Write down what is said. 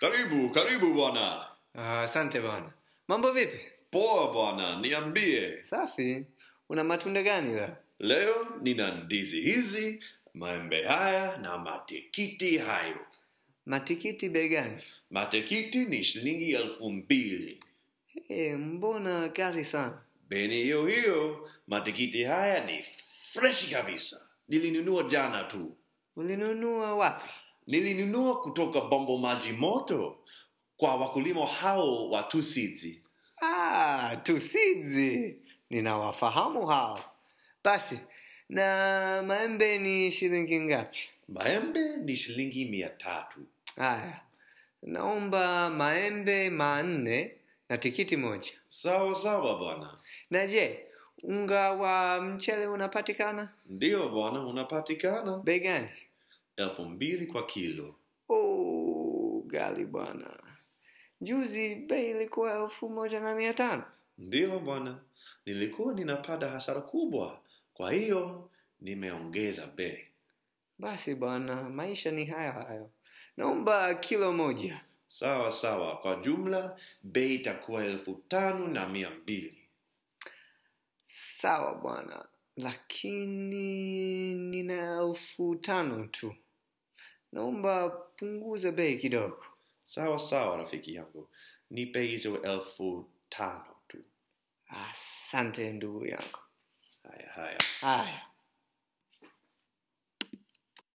Karibu, karibu bwana. Ah, Asante bwana. Mambo vipi? Poa bwana, niambie. Safi. Una matunda gani leo? Leo nina ndizi hizi, maembe haya na matikiti hayo. Matikiti bei gani? Matikiti ni shilingi elfu mbili. Eh, mbona ghali sana? Beni hiyo hiyo, matikiti haya ni freshi kabisa. Nilinunua jana tu. Ulinunua wapi? Nilinunua kutoka bombo maji moto kwa wakulima hao wa Tusizi. Ah, tusizi. Ninawafahamu hao. Basi, na maembe ni shilingi ngapi? Maembe ni shilingi mia tatu. Haya. Naomba maembe manne na tikiti moja. Sawa sawa bwana. Na je, unga wa mchele unapatikana? Ndiyo bwana, unapatikana Bei gani? elfu mbili kwa kilo. Oh, ghali bwana. Juzi bei ilikuwa elfu moja na mia tano. Ndiyo bwana, nilikuwa ninapata hasara kubwa, kwa hiyo nimeongeza bei. Basi bwana, maisha ni hayo hayo. Naomba kilo moja. Sawa sawa, kwa jumla bei itakuwa elfu tano na mia mbili. Sawa bwana, lakini nina elfu tano tu. Naomba punguza bei kidogo. Sawa sawa, rafiki yangu, nipe hizo elfu tano tu. Asante ndugu yangu. Haya haya. Haya.